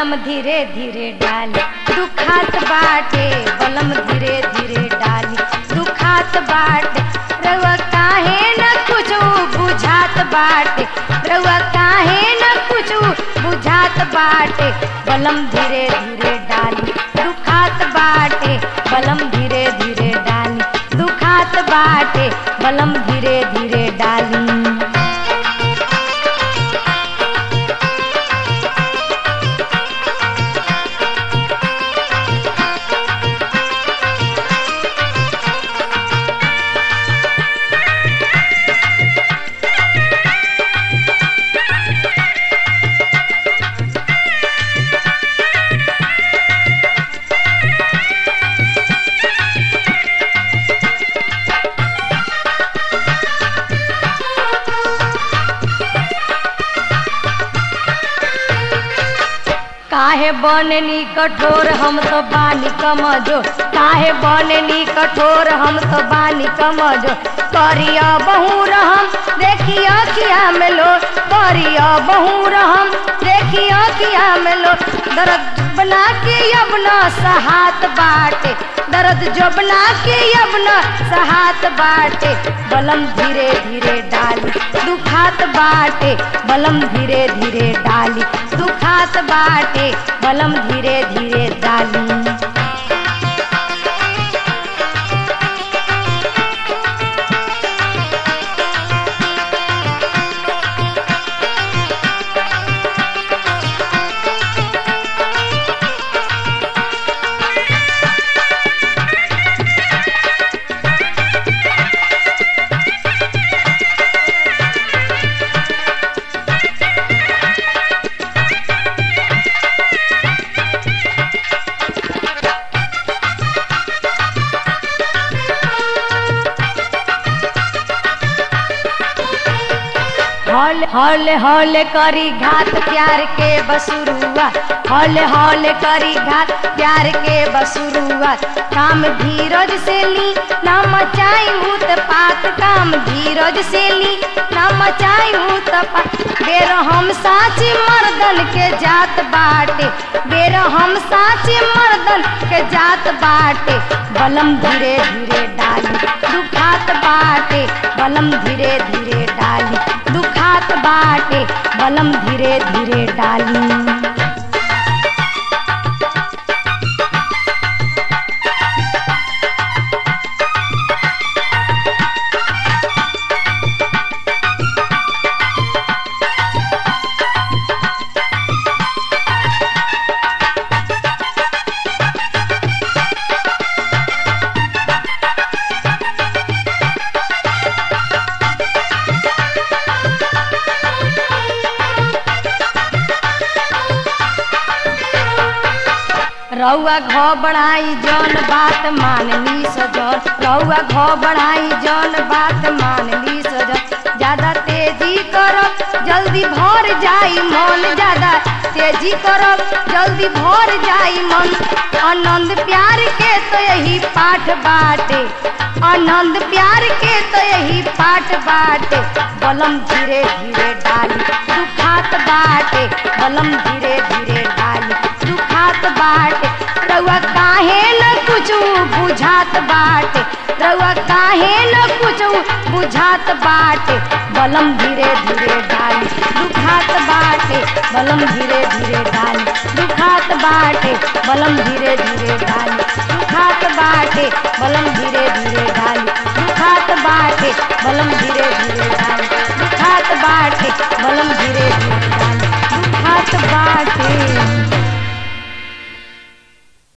बलम धीरे धीरे डाली दुखात बाटे बलम धीरे धीरे डाली दुखात बाटे रउआ काहे न कुछ बुझात बाटे रउआ काहे न कुछ बुझात बाटे बलम धीरे धीरे डाली दुखात बाटे बलम धीरे धीरे डाली दुखात बाटे बलम धीरे धीरे डाली काहे बननी कठोर हम तो बानी कमजो काहे बननी कठोर हम तो बानी कमजो करिया बहु रहम देखिया किया में लो करिया बहु रहम देखिया किया में लो दर्द बना के अब न सहात बाटे दर्द जो बना के अब न सहात बाटे बलम धीरे धीरे डाली दुखात बाटे बलम धीरे धीरे डाली दुखात बाटे बलम धीरे धीरे डाली हौले हौले हौले करी घात प्यार के बसुरुआ हौले हौले करी घात प्यार के बसुरुआ काम धीरज से ली ना मचाई हूँ पात काम धीरज से ली ना मचाई हूँ पात बेर हम साची मर्दन के जात बाटे बेर हम साची मर्दन के जात बाटे बलम धीरे धीरे डाली दुखात बाटे बलम धीरे धीरे डाली दुखात बाटे बलम धीरे धीरे डाली रउआ घ बढ़ाई जौन बात मानली सजन रउआ घ बढ़ाई जौन बात मानली सजन ज्यादा तेजी करब जल्दी भर जाई मन ज्यादा तेजी करब जल्दी भर जाई मन आनंद प्यार के तो यही पाठ बाटे आनंद प्यार के तो यही पाठ बाटे बलम धीरे धीरे डाली दुखात बाटे बलम धीरे धीरे डाली दुखात बाटे रउआ काहे न कुछ बुझात बाटे रउआ काहे न कुछ बुझात बाटे बलम धीरे धीरे डाली दुखात बाटे बलम धीरे धीरे डाली दुखात बाटे बलम धीरे धीरे डाली दुखात बाटे बलम धीरे धीरे डाली दुखात बाटे बलम धीरे धीरे डाली दुखात बाटे बलम धीरे धीरे डाली दुखात बाटे